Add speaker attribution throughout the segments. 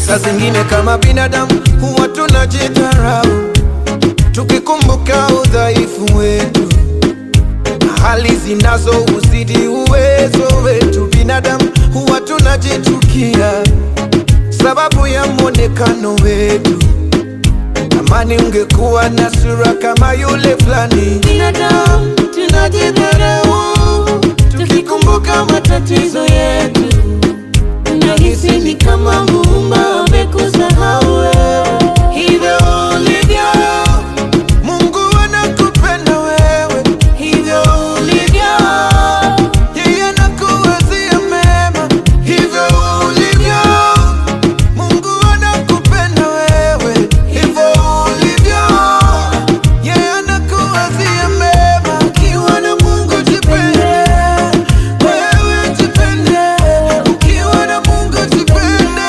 Speaker 1: Saa zingine kama binadamu huwa tunajidharau, tukikumbuka udhaifu wetu na hali zinazo uzidi uwezo wetu. Binadamu huwa tunajitukia sababu ya mwonekano wetu. Amani ungekuwa na sura kama yule fulani. Binadamu tunajidharau, tukikumbuka matatizo yetu Nahisi ni kama Muumba amekusahau wewe. Hivyo ulivyo, Mungu anakupenda wewe. Hivyo ulivyo, yeye anakuwazia mema. Hivyo ulivyo, Mungu anakupenda wewe. Hivyo ulivyo, yeye anakuwazia mema. Ukiwa na Mungu jipende, wewe jipende. Ukiwa na Mungu jipende,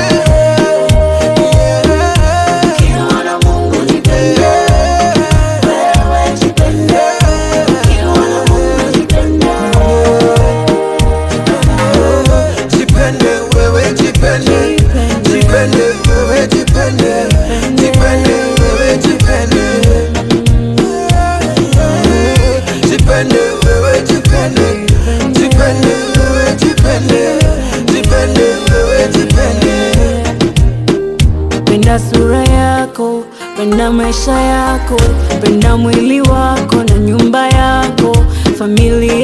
Speaker 1: ukiwa na Mungu jipende, wewe jipende. Ukiwa na Mungu jipende, jipende wewe jipende, jipende wewe jipende, jipende wewe jipende. Jipende wewe jipende, jipende wewe jipende, jipende wewe jipende.
Speaker 2: Penda sura yako, penda maisha yako, penda mwili wako na nyumba yako, familia